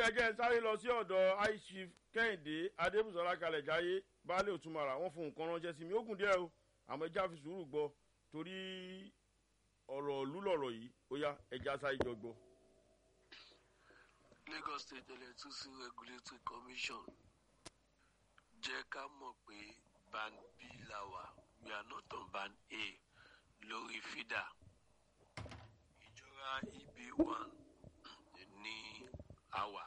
yẹ jẹ́ sáré lọ sí ọ̀dọ̀ aishif kẹ́hìndé adébùsọ̀lá kalẹ̀ jáyé baálé òtúmọ̀ra wọ́n fún nǹkan ránṣẹ́ sí mi ó gùn díẹ̀ o àmọ́ ẹja fi sùúrù gbọ́ torí ọ̀rọ̀ ìlú lọ̀rọ̀ yìí ó yá ẹja sáré jọ gbọ́. lagos state electricity regulatory commission jẹ́ ká mọ̀ pé band b la wà we are not on band a lórí fida ìjọra eb one ní àwà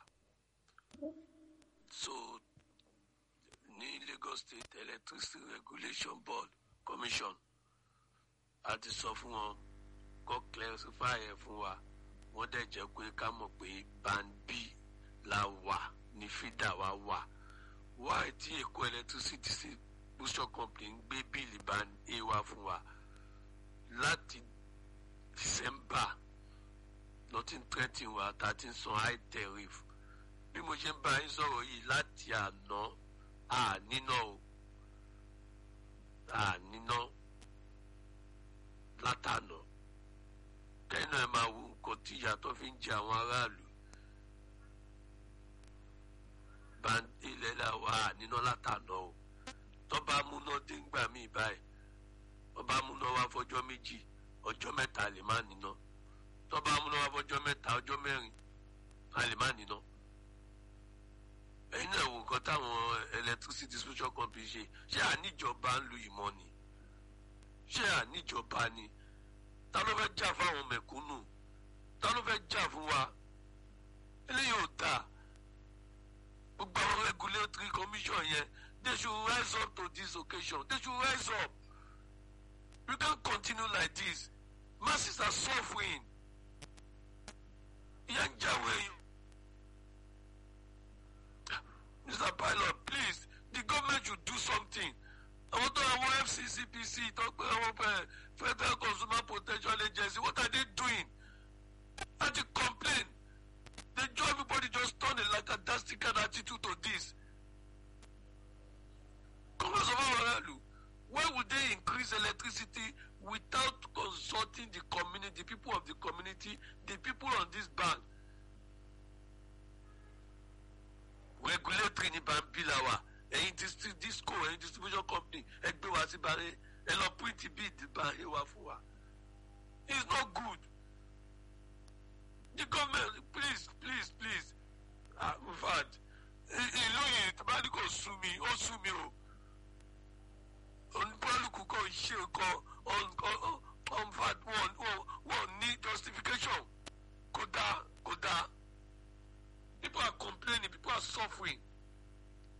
so ní lagos state electricity regulation board commission a ti sọ fún wọn kó clarify ẹ fún wa wọ́n dẹ̀ jẹ́ pé ká mọ̀ pé band b la wà ní fida wa wà wáyé tí èkó electricity distribution company ń gbé bíìlì band a wá fún wa láti december nothing threatening wa ta ti ń san high tariff bí mo ṣe ń bá yín sọ̀rọ̀ yìí láti àná àníná o àníná látànà kẹ́yìn náà ẹ máa wo nǹkan tí ìyàtọ̀ fi ń jẹ àwọn aráàlú ilẹ̀ là wà àníná látànà o tọ́ba múná dé ńgbà míì báyìí ọba múná wá fọjọ́ méjì ọjọ́ mẹ́ta lè má níná tọ́ba múná wá fọjọ́ mẹ́ta ọjọ́ mẹ́rin a lè má níná ẹ̀yin náà wò nǹkan táwọn electricity distribution company ṣe ṣé àníjọba ń lu ìmọ̀ ni ṣé àníjọba ni ta ló fẹ́ jà fáwọn mẹ̀kúnnù ta ló fẹ́ jà fún wa eléyìí ò dáa gbogbo àwọn regulatory commission yẹn they should rise up to this occasion they should rise up we can't continue like this masses are suffering ìyà ń jáwé yìí. Mr. Pilot, please, the government should do something. Àwọn tó àwọn FCCPC tó pé àwọn Federal Consumer Protection Agency, what are they doing? And they complain. They join everybody just turn a lackadaisical attitude to this. Congress of Aralu, why would they increase electricity without consulting the community, the people of the community, the people on this band? regulatory ní bambila wa ẹyin disco ẹyin distribution company ẹ gbé wá sí bàrẹ ẹ lọ print bid bàrẹ wá fún wa it's not good the government please please please ah in fact ìlú yìí tabali kò sú mi ó sú mi o onípọ́lùkù kò ṣe nǹkan on fact wọn ní justification kò dáa kò dáa people are complaining people are suffering